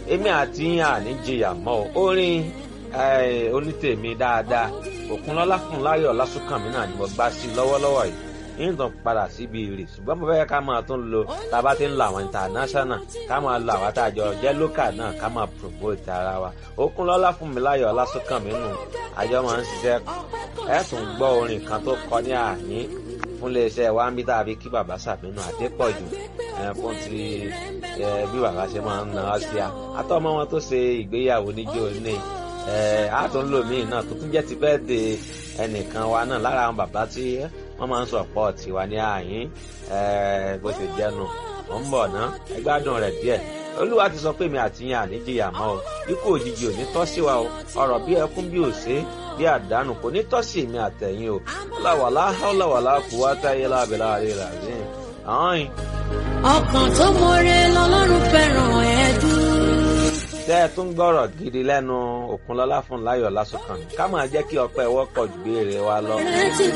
èmi àti yín àní jìyà mọ́ o orin onítèmi dáadáa òkunlọ́lá fún láyọ̀ lásùnkànmí náà ni mo gbá sí lọ́wọ́lọ́wọ́ yìí yín tàn padà síbi èrè ṣùgbọ́n mo fẹ́ ká máa tún lo tá a bá ti ń lo àwọn international ká máa lo àwọn àtàjọ jẹ́ local náà ká máa promote ara wa òkunlọ́lá fún mi láyọ̀ lásùnkànmí nù àjọ máa ń ṣiṣẹ́ ẹ̀ tún gbọ́ orin kan tó kọ ní àyín fún iléeṣẹ́ wa ń bí tàbí kí bàbá sàmínú àdépọ̀jù fún ti bí bàbá ṣe máa ń na ọ́ sí a àtọ́mọ́ wọn tó ṣe ìgbéyàwó níjó ní àtúnlòmíì náà tó tún jẹ́ ti bẹ́ẹ̀ de ẹnìkan wa náà lára àwọn bàbá tí wọ́n máa ń sọ pọ̀ tiwa ní àyín bó ṣe jẹ́nu ò ń bọ̀ ná ẹgbádùn rẹ̀ díẹ̀ olúwa ti sọ pé mi àti yín àníjìyà mọ́ o ikú òjijì ò ní tọ́ sí wa o ọ̀rọ̀ bí ẹkún bí òṣè bí àdánù kò ní tọ́ sí mi àtẹ̀yìn o láwàlá láwàlá kú wá táyé lábẹ́lá rẹ̀ rà sí i. ọkàn tó mọre lọ́lọ́run fẹ́ràn ẹ̀dùn tẹ́ ẹ tún gbọ́rọ̀ gidi lẹ́nu Òkunlọ́lá fún láyọ̀ lásùnkàn ká máa jẹ́ kí ọpẹ́ wọ́pọ̀ ju béèrè wa lọ.